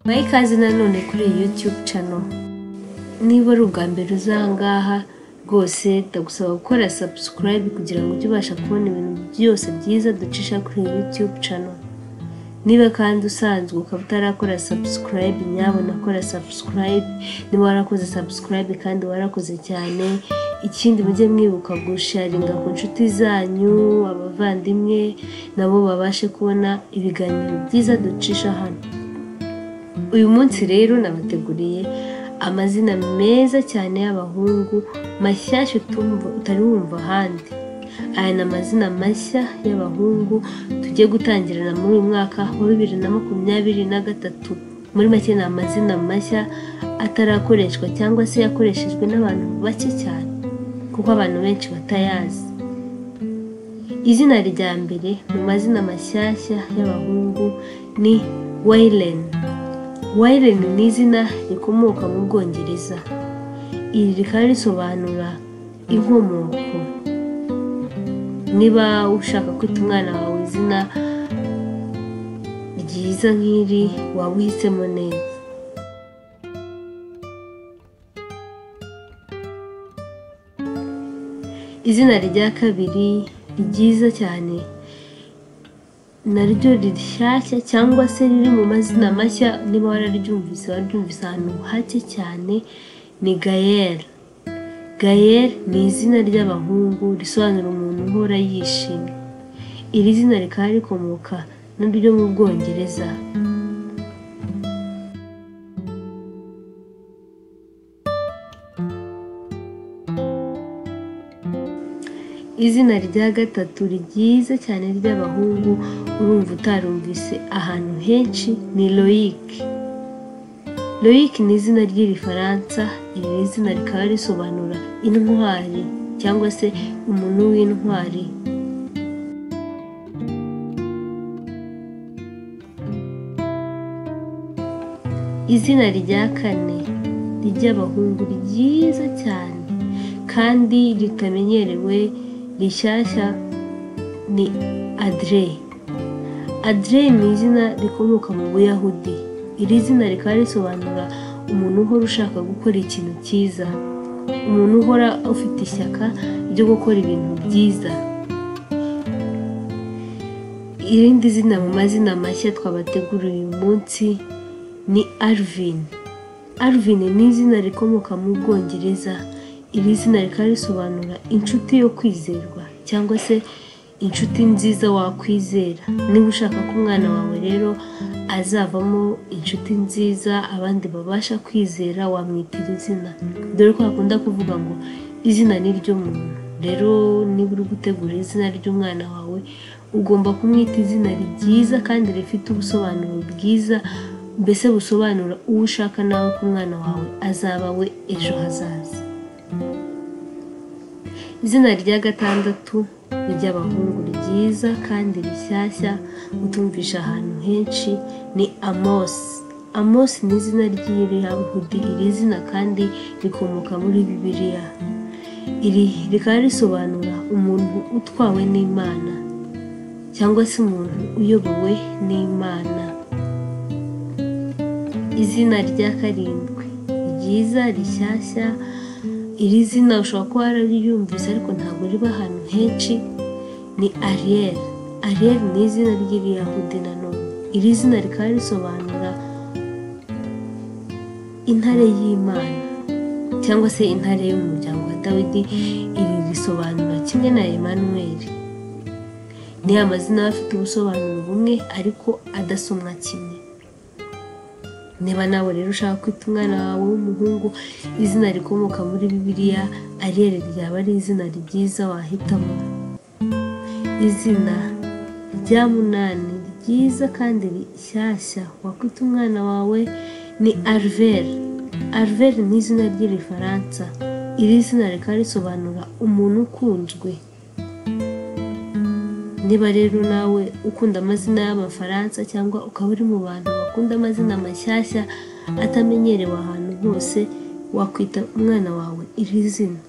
Mubahe ikaze nanone kuri iyi yutube cano niba ari ubwa mbere uza aha ngaha rwose ndagusaba gukora sabusikarayibe kugira ngo ujye ubasha kubona ibintu byose byiza ducisha kuri iyi yutube cano niba kandi usanzwe ukaba utarakora sabusikarayibe nyabona kora sabusikarayibe niba warakoze sabusikarayibe kandi warakoze cyane ikindi mujye mwibuka gusharinga ku nshuti zanyu abavandimwe nabo babashe kubona ibiganiro byiza ducisha hano uyu munsi rero nabateguriye amazina meza cyane y'abahungu mashyashya utumva utari wumva ahandi aya ni amazina mashya y'abahungu tugiye gutangirana muri uyu mwaka wa bibiri na makumyabiri na gatatu muri make ni amazina mashya atarakoreshwa cyangwa se yakoreshejwe n'abantu bake cyane kuko abantu benshi batayazi izina rya mbere mu mazina mashyashya y'abahungu ni wayireni wayireni ni izina rikomoka mu bwongereza iri rikaba risobanura inkomoko niba ushaka kwita umwana wawe izina ryiza nk'iri waba uhisemo neza izina rya kabiri ryiza cyane naryo rishyashya cyangwa se riri mu mazina mashya niba wararyumvise waryumvise ahantu hake cyane ni gayeri gayeri ni izina ry'abahungu risobanura umuntu uhora yishimye iri zina rikaba rikomoka naryo mu bwongereza izina rya gatatu ryiza cyane ry'abahungu urumva utarumvise ahantu henshi ni loyike loyike ni izina ry'irifaransa iri zina rikaba risobanura intwari cyangwa se umuntu w'intwari izina rya kane ry'abahungu ryiza cyane kandi ritamenyerewe rishyashya ni adire adire ni izina rikomoka mu buyahudi iri zina rikaba risobanura umuntu uhora ushaka gukora ikintu cyiza umuntu uhora ufite ishyaka ryo gukora ibintu byiza irindi zina mu mazina mashya twabateguriye uyu munsi ni arvini arvini ni izina rikomoka mu bwongereza iri zina rikaba risobanura inshuti yo kwizerwa cyangwa se inshuti nziza wakwizera niba ushaka ko umwana wawe rero azavamo inshuti nziza abandi babasha kwizera wamwitira izina dore ko hakunda kuvuga ngo izina ni ry'umuntu rero niba uri gutegura izina ry'umwana wawe ugomba kumwita izina ryiza kandi rifite ubusobanuro bwiza mbese busobanura uwo ushaka nawe ko umwana wawe azaba we ejo hazaza izina rya gatandatu ry'abahungu ryiza kandi rishyashya utumvisha ahantu henshi ni amosi amosi ni izina ry'irihahudi iri zina kandi rikomoka muri bibiliya iri rikaba risobanura umuntu utwawe n'imana cyangwa se umuntu uyobowe n'imana izina rya karindwi ryiza rishyashya iri zina ushobora kuba wararyumvise ariko ntabwo riba ahantu henshi ni ariyeri ariyeri ni izina ry'iriyahudi nanone iri zina rikaba risobanura intare y'imana cyangwa se intare yo mu muryango wa dawidi iri risobanura kimwe na emanuweli ni amazina aba afite ubusobanuro bumwe ariko adasomwa kimwe niba nawe rero ushaka kwita umwana wawe w'umuhungu izina rikomoka muri bibiliya ariyeri ryaba ari izina ryiza wahitamo izina rya munani ryiza kandi rishyashya wakwita umwana wawe ni ariveri ariveri ni izina ry'irifaransa iri zina rikaba risobanura umuntu ukunzwe niba rero nawe ukunda amazina y'amafaransa cyangwa ukaba uri mu bantu bakunda amazina mashyashya atamenyerewe ahantu hose wakwita umwana wawe iri zina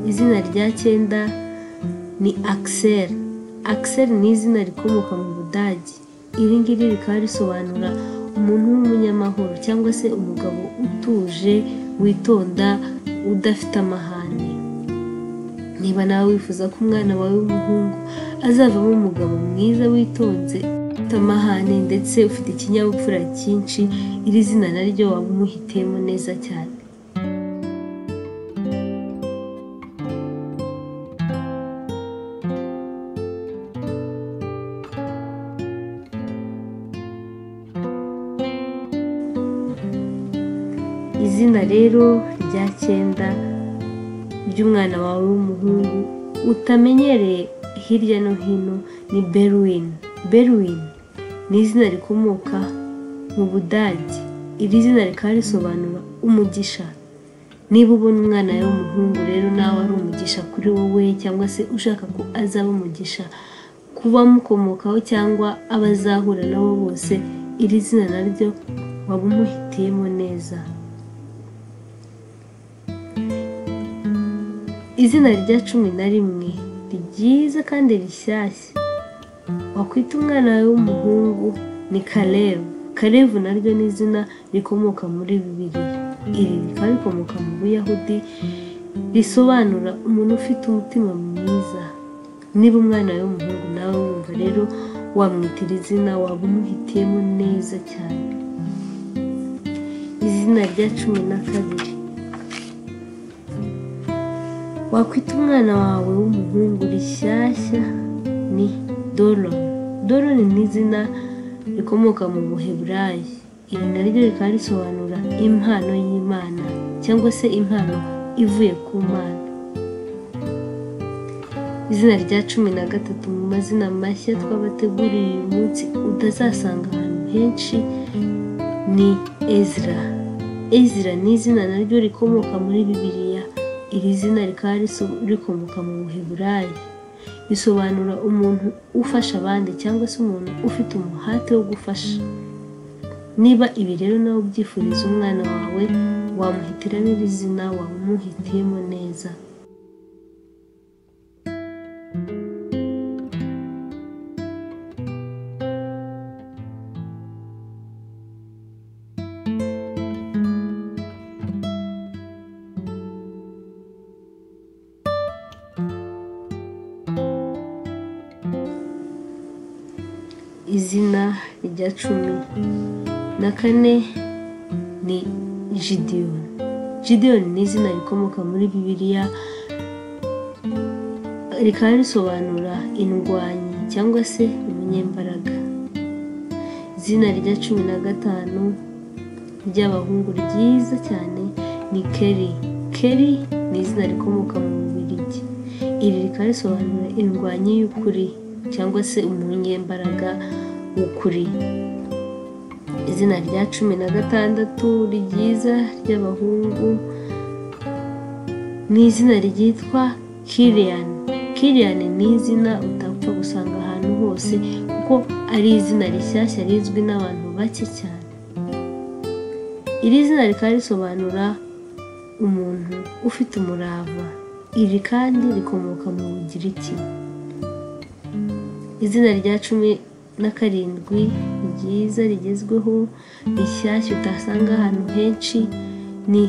izina rya cyenda ni akiseri akiseri ni izina rikomoka mu budage iri ngiri rikaba risobanura umuntu w'umunyamahoro cyangwa se umugabo utuje witonda udafite amahane niba nawe wifuza ko umwana wawe w'umuhungu azavamo umugabo mwiza witonze ufite amahane ndetse ufite ikinyabupfura cyinshi iri zina naryo waba umuhitiyemo neza cyane izina rero rya cyenda ry'umwana wawe w'umuhungu utamenyereye hirya no hino ni beruwini beruwini ni izina rikomoka mu budage iri zina rikaba risobanura umugisha niba ubona umwana wawe w'umuhungu rero nawe ari umugisha kuri wowe cyangwa se ushaka ko azaba umugisha kuba mukomokaho cyangwa abazahura nabo bose iri zina naryo waba umuhitiyemo neza izina rya cumi na rimwe ryiza kandi rishyashya wakwita umwana wawe w'umuhungu ni karebu karebu naryo ni izina rikomoka muri bibiriya iri rikaba rikomoka mu buyahudi risobanura umuntu ufite umutima mwiza niba umwana wawe w'umuhungu nawe wumva rero wamwitira izina waba umuhitiyemo neza cyane izina rya cumi na kabiri wakwita umwana wawe w'umuhungu rishyashya ni doro doro ni izina rikomoka mu buheburayi iri naryo rikaba risobanura impano y'imana cyangwa se impano ivuye ku mana izina rya cumi na gatatu mu mazina mashya twabateguriye uyu munsi utazasanga ahantu henshi ni ezra ezra ni izina naryo rikomoka muri bibiliya iri zina rikaba rikomoka mu buheburayi risobanura umuntu ufasha abandi cyangwa se umuntu ufite umuhate wo gufasha niba ibi rero nawe ubyifuriza umwana wawe wamuhitiramo iri zina waba umuhitiyemo neza izina rya cumi na kane ni jidiyoni jidiyoni ni izina rikomoka muri bibiliya rikaba risobanura indwanyi cyangwa se umunyembaraga izina rya cumi na gatanu ry'abahungu ryiza cyane ni keri keri ni izina rikomoka mu bubirigi iri rikaba risobanura indwanyi y'ukuri cyangwa se umunyembaraga w'ukuri izina rya cumi na gatandatu ryiza ry'abahungu ni izina ryitwa kiriyani kiriyani ni izina utapfa gusanga ahantu hose kuko ari izina rishyashya rizwi n'abantu bake cyane iri zina rikaba risobanura umuntu ufite umurava iri kandi rikomoka mu bugiriki izina rya cumi na karindwi ryiza rigezweho rishyashya utasanga ahantu henshi ni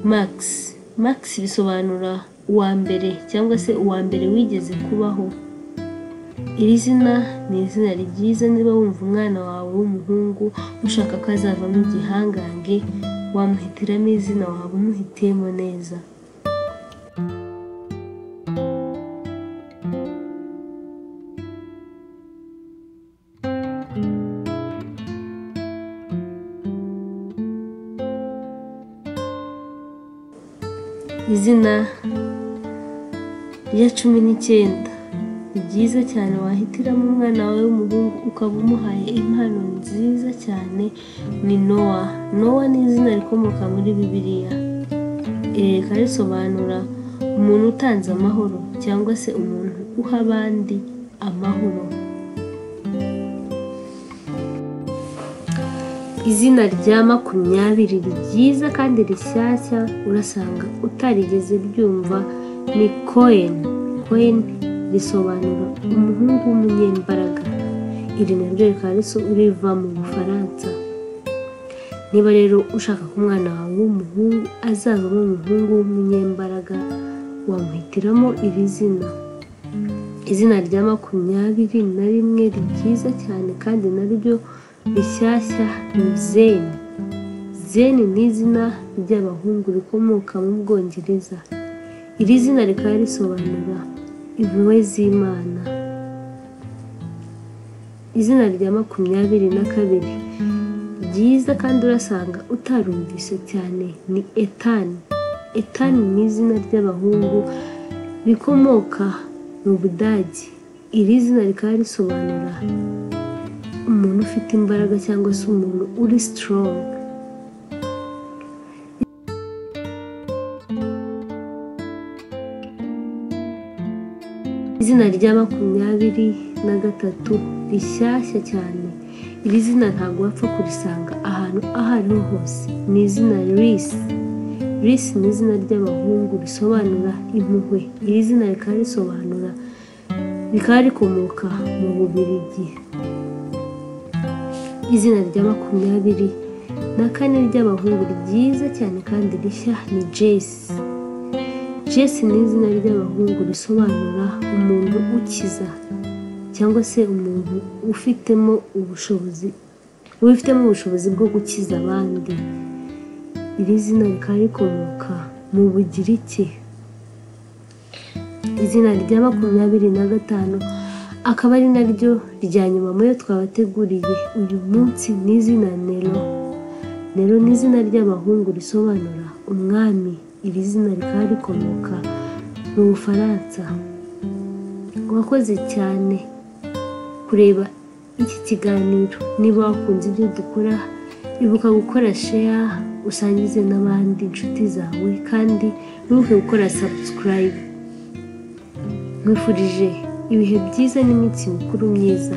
magisi magisi bisobanura uwa mbere cyangwa se uwa mbere wigeze kubaho iri zina ni izina ryiza niba wumva umwana wawe w'umuhungu ushaka ko azavamo igihangange wamuhitiramo izina waba umuhitiyemo neza izina rya cumi n'icyenda ni ryiza cyane wahitiramo umwana wawe w'umuhungu ukaba umuhaye impano nziza cyane ni nowa nowa ni izina rikomoka muri bibiliya iri rikaba risobanura umuntu utanze amahoro cyangwa se umuntu uha abandi amahoro izina rya makumyabiri ryiza kandi rishyashya urasanga utarigeze ryumva ni koyeni koyeni risobanura umuhungu w'umunyembaraga iri naryo rikaba riva mu bufaransa niba rero ushaka ko umwana wawe w'umuhungu azavamo umuhungu w'umunyembaraga wamuhitiramo iri zina izina rya makumyabiri na rimwe ryiza cyane kandi naryo rishyashya ni zeni zeni ni izina ry'abahungu rikomoka mu bwongereza iri zina rikaba risobanura impuhwe z'imana izina rya makumyabiri na kabiri ryiza kandi urasanga utarumvise cyane ni etani etani ni izina ry'abahungu rikomoka mu budage iri zina rikaba risobanura umuntu ufite imbaraga cyangwa se umuntu uri sitorongo izina rya makumyabiri na gatatu rishyashya cyane iri zina ntabwo wapfa kurisanga ahantu aho ariho hose ni izina risi risi ni izina ry'abahungu risobanura impuhwe iri zina rikaba risobanura rikaba rikomoka mu bubirigi izina rya makumyabiri na kane ry'abahungu ryiza cyane kandi rishya ni jesi jesi ni izina ry'abahungu risobanura umuntu ukiza cyangwa se umuntu ufitemo ubushobozi ubifitemo ubushobozi bwo gukiza abandi iri zina rikaba rikomoka mu bugiriki izina rya makumyabiri na gatanu akaba ari naryo rya nyuma mu yo twabateguriye uyu munsi ni izina nero nero ni izina ry'abahungu risobanura umwami iri zina rikaba rikomoka mu bufaransa wakoze cyane kureba iki kiganiro niba wakunze ibyo dukora ibuka gukora sheya usangize n'abandi inshuti zawe kandi ntuke gukora sabusikarayibu nkwifurije ibihe byiza n'iminsi mikuru myiza